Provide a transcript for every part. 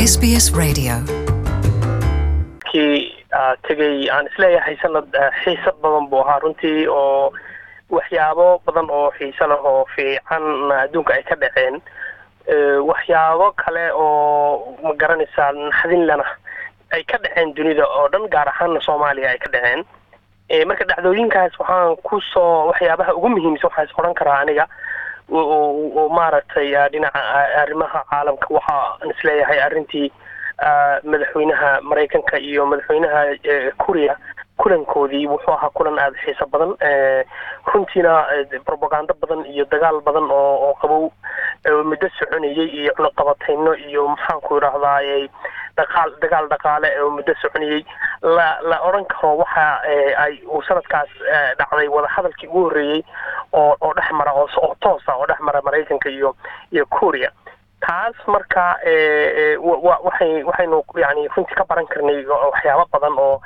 SBS Radio. kii tegay aan isleeyahay sanad xiisad badan buu ahaa runtii oo waxyaabo badan oo xiise leh oo fiican adduunka ay ka dhaceen waxyaabo kale oo ma garanaysaa naxdinlana ay ka dhaceen dunida oo dhan gaar ahaana soomaaliya ay ka dhaceen marka dhacdooyinkaas waxaan kusoo waxyaabaha ugu muhiimsan waxaan is odhan karaa aniga oo maaragtay dhinaca arrimaha caalamka waxaan isleeyahay arrintii madaxweynaha maraykanka iyo madaxweynaha kuriya kulankoodii wuxuu ahaa kulan aada xiiso badan runtiina robagando badan iyo dagaal badan oo oo qabow muddo soconayay iyo cunaqabatayno iyo maxaanku idhaahdaa dhaqaal dagaal dhaqaale oo muddo soconayay la la odhan karo waxa ay uu sanadkaas dhacday wadahadalkii ugu horreeyey oo oo dhex mara oo oo toosa oo dhex mara maraykanka iyo iyo kuuriya taas marka waxay waxaynu yani runtii ka baran karnay waxyaabo badan oo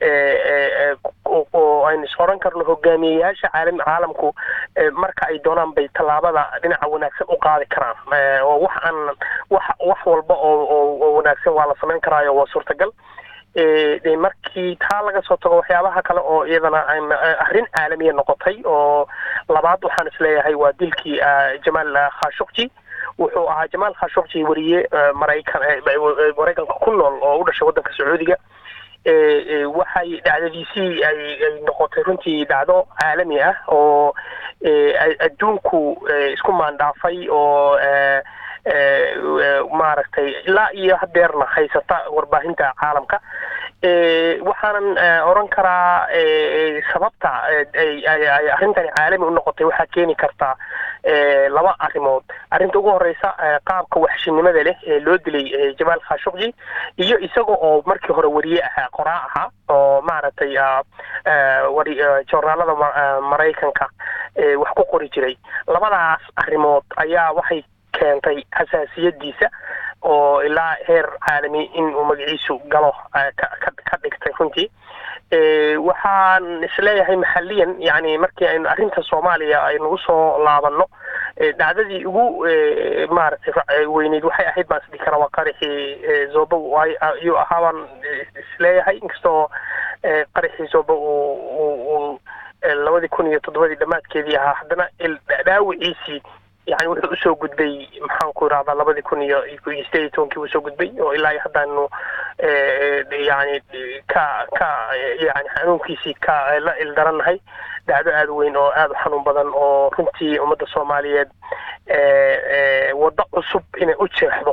oo aynu is odhan karno hogaamiyeyaasha caalam caalamku marka ay doonaan bay tallaabada dhinaca wanaagsan u qaadi karaan oo wax aan wax wax walba oo oo wanaagsan waa la samayn karaayo waa suurtagal markii taa laga soo tago waxyaabaha kale oo iyadana arrin caalamiya noqotay oo labaad waxaan isleeyahay waa dilkii jamaal khashukji wuxuu ahaa jamaal khashukji wariye maraykan maraykanka ku nool oo u dhashay waddanka sacuudiga waxay dhacdadiisii ay ay noqotay runtii dhacdo caalami ah oo adduunku isku maandhaafay oo maaragtay ilaa iyo hadeerna haysata warbaahinta caalamka waxaanan odhan karaa sababta ay arrintani caalami u noqotay waxaa keeni kartaa laba arrimood arrinta ugu horeysa qaabka waxshinimada leh ee loo dilay jamaal khashukji iyo isaga oo markii hore wariye ahaa qoraa ahaa oo maaragtay joornaalada maraykanka wax ku qori jiray labadaas arrimood ayaa waxay keentay xasaasiyadiisa oo ilaa heer caalami in uu magaciisu galo ka dhigtay runtii waxaan isleeyahay maxaliyan yani markii aynu arrinta soomaaliya aynu usoo laabanno dhacdadii ugu maaragtay weyneyd waxay ahayd baan isdhihi karaa waa qaraxii zoba ayuu ahaa baan isleeyahay inkastoo qaraxii zoba uu labadii kun iyo toddobadii dhammaadkeedii ahaa haddana dhaawiciisii yani wuxuu usoo gudbay maxaanku irahdaa labadii kun iyo iyo sideed iyo tobankii usoo gudbay oo ilaa iyo haddaanu yani ka ka yani xanuunkiisii ka la ildarannahay dhacdo aada weyn oo aada u xanuun badan oo runtii ummadda soomaaliyeed waddo cusub inay u jeexdo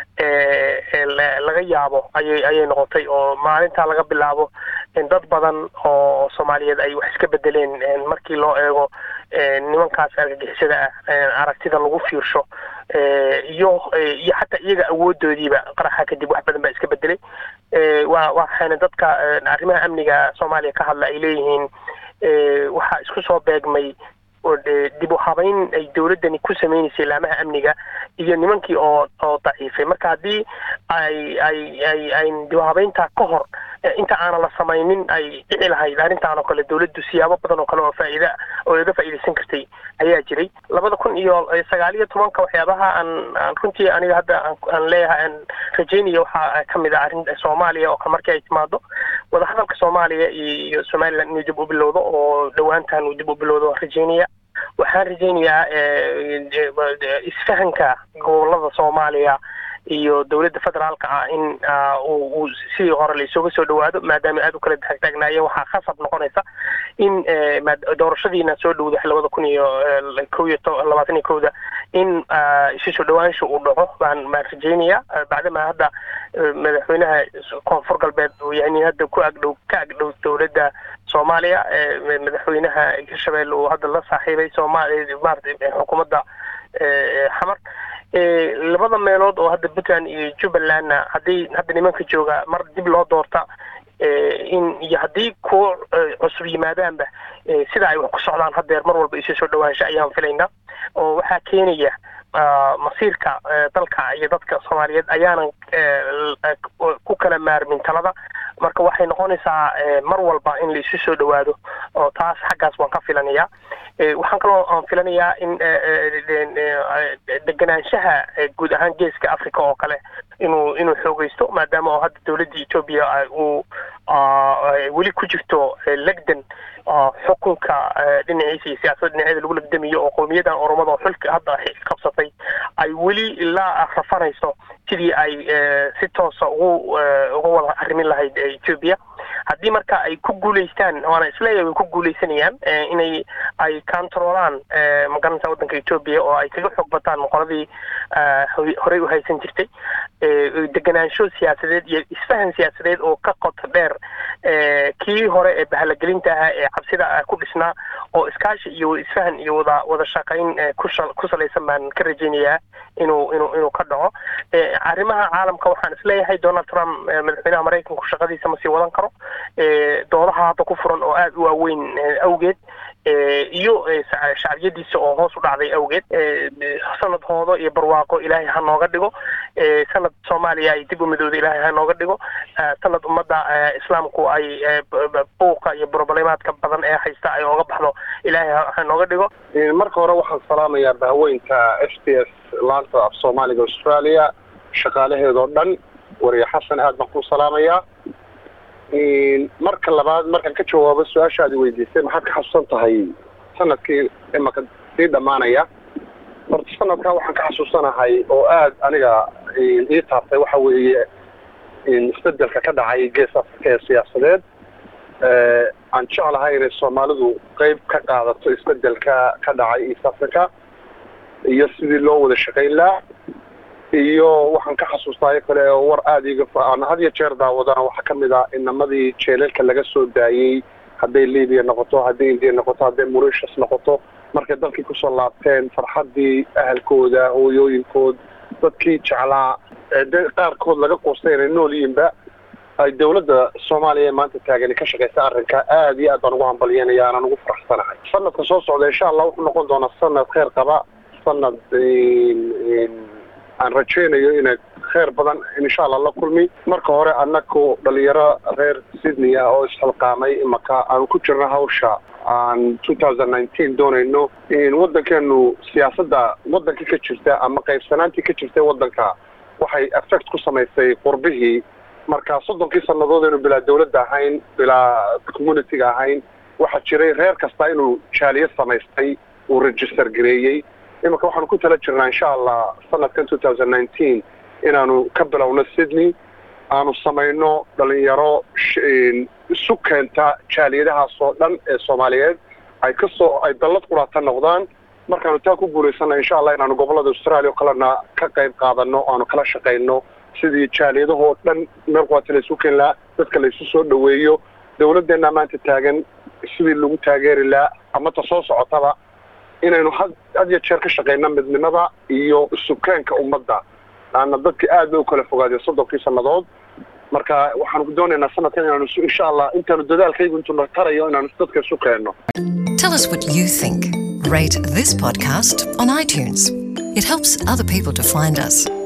laga yaabo ayay ayay noqotay oo maalintaa laga bilaabo dad badan oo soomaaliyeed ay wax iska bedeleen markii loo eego nimankaas argagixisada ah aragtida lagu fiirsho iyo iyo xataa iyaga awoodoodiiba qaraxa kadib wax badan baa iska bedelay wa waxayna dadka arrimaha amniga soomaaliya ka hadla ay leeyihiin waxaa isku soo beegmay dib u habayn ay dowladdani ku sameynaysay laamaha amniga iyo nimankii oo oo daciifay marka haddii ay ay ay ay dib u habayntaa ka hor inta aanan la samaynin ay dhici lahayd arrintaan oo kale dowladdu siyaabo badan oo kale oo faa'iida oo laga faa'iidaysan kartay ayaa jiray labada kun iyo sagaal iyo tobanka waxyaabaha aan aan runtii aniga hadda aan leeyahay aan rajeynaya waxaa ka mid ah arrin soomaaliya oo kale markii ay timaado wadahadalka soomaaliya iyo somaliland inuu dib u bilowdo oo dhowaantan uu dib u bilowdo rajeynaya waxaan rajeynayaa isfahanka gobolada soomaaliya iyo dowladda federaalka ah in uu sidii hore laisuga soo dhawaado maadaama aada u kala taagtaagnaayeen waxaa khasab noqonaysa in doorashadiina soo dhowda labada kun iyo ko iyo labaatan iyo kowda in isu soo dhawaansha uu dhaco baan baan rajeynaya bacdama hadda madaxweynaha koonfur galbeed uu yahay nin hadda ku agdhow ka agdhow dowladda soomaaliya madaxweynaha hirshabelle uu hadda la saaxiibay soomaaliya maarata xukuumadda xamar labada meelood oo hadda puntland iyo jubbalandna haddii hadda nimanka jooga mar dib loo doorta in iyo haddii kuwo cusub yimaadaanba sida ay wax ku socdaan hadeer mar walba isu soo dhawaansho ayaan filaynaa oo waxaa keenaya masiirka dalka iyo dadka soomaaliyeed ayaanan ku kala maarmin talada marka waxay noqonaysaa mar walba in la isu soo dhawaado oo taas xaggaas waan ka filanayaa waxaan kaloo aan filanayaa in deganaanshaha guud ahaan geeska africa oo kale inuu inuu xoogeysto maadaama oo hadda dowladda etoobiya uu weli ku jirto legdan xukunka dhinaciisa iyo siyaasadda dhinaceeda lagu legdamayo oo qowmiyadan oromada oo xulka hadda qabsatay ay weli ilaa rafanayso sidii ay si toosa ugu uga wada arrimin lahayd etoobiya haddii marka ay ku guulaystaan waana isleeyahay way ku guulaysanayaan inay ay controlaan magaranaysa waddanka etoobiya oo ay kaga xoog bataan qoladii horey u haysan jirtay deganaansho siyaasadeed iyo isfahan siyaasadeed oo ka qoto dheer kii hore ee bahalagelinta ahaa ee cabsida ku dhisnaa oo iskaashi iyo isfahan iyo wada wada shaqayn ku salaysan baan ka rajaynayaa inuu inuu inuu ka dhaco arrimaha caalamka waxaan isleeyahay donald trump madaxweynaha maraykanku shaqadiisa ma sii wadan karo doodaha hadda ku furan oo aada u waaweyn awgeed iyo shacbiyadiisa oo hoos u dhacday awgeed sanad hoodo iyo barwaaqo ilaahay ha nooga dhigo sanad soomaaliya ay dib u midooda ilaahay ha nooga dhigo sanad ummadda islaamku ay buuqa iyo broblemaadka badan ee haysta ay ooga baxdo ilaahay ha nooga dhigo marka hore waxaan salaamayaa bahweynta s t s laanta af soomaaliga australia shaqaalaheedoo dhan wariye xasan aad baan ku salaamayaa marka labaad markaan ka jawaabo su-aashaadi weydiisay maxaad ka xasuusan tahay sanadkii imaka sii dhammaanaya horta sanadkaa waxaan ka xasuusanahay oo aad aniga ii taabtay waxa weeye isbedelka ka dhacay gees africa ee siyaasadeed aan jeclahay inay soomaalidu qeyb ka qaadato isbedelka ka dhacay east africa iyo sidii loo wada shaqayn laha iyo waxaan ka xasuustaayo kale oo war aada iga aan had iyo jeer daawadana waxaa ka mid ah inamadii jeelalka laga soo daayey hadday libiya noqoto hadday indiya noqoto hadday moritius noqoto markay dalkii kusoo laabteen farxaddii ahalkooda hooyooyinkood dadkii jeclaa de qaarkood laga quustay inay nool yihiinba ay dawladda soomaaliya ee maanta taagani ka shaqaysa arrinka aada iyo aad baan ugu hambalyanaya aanan ugu faraxsanahay sanadka soo socda insha allah wuxuu noqon doonaa sanad kheyr qaba sanad aan rajaynayo inay kheyr badan insha allah la kulmi marka hore annaku dhalinyaro reer sydney ah oo isxilqaamay imaka aan ku jirno hawsha aan two thousand nineteen doonayno waddankeenu siyaasadda waddanka ka jirta ama qaybsanaantii ka jirtay waddanka waxay effect ku samaysay qurbihii marka soddonkii sannadood aynu bilaa dawladda ahayn bilaa communitiga ahayn waxaa jiray reer kasta inuu jaaliyad samaystay uu register gareeyey iminka waxaanu ku tala jirnaa insha allah sanadkan two thousand nineteen inaanu ka bilowno sydney aanu samayno dhalinyaro isu keenta jaaliyadahaas oo dhan ee soomaaliyeed ay kasoo ay dallad quraata noqdaan markaanu taa ku guulaysana insha allah inaanu gobollada australia o kalena ka qayb qaadano aanu kala shaqayno sidii jaaliyadahoo dhan meel quwaata la isu keeni lahaa dadka la isu soo dhaweeyo dawladdeenna maanta taagan sidii lagu taageeri lahaa ama ta soo socotaba inaynu had had iyo jeer ka shaqayno midnimada iyo isukeenka ummadda laanna dadka aad bay u kala fogaadeen soddonkii sannadood marka waxaanu doonaynaa sanadkan inaanu insha allah intaanu dadaalkaygu intuu tarayo inaanu dadka isu keenno Tell us what you think. Rate this podcast on iTunes. It helps other people to find us.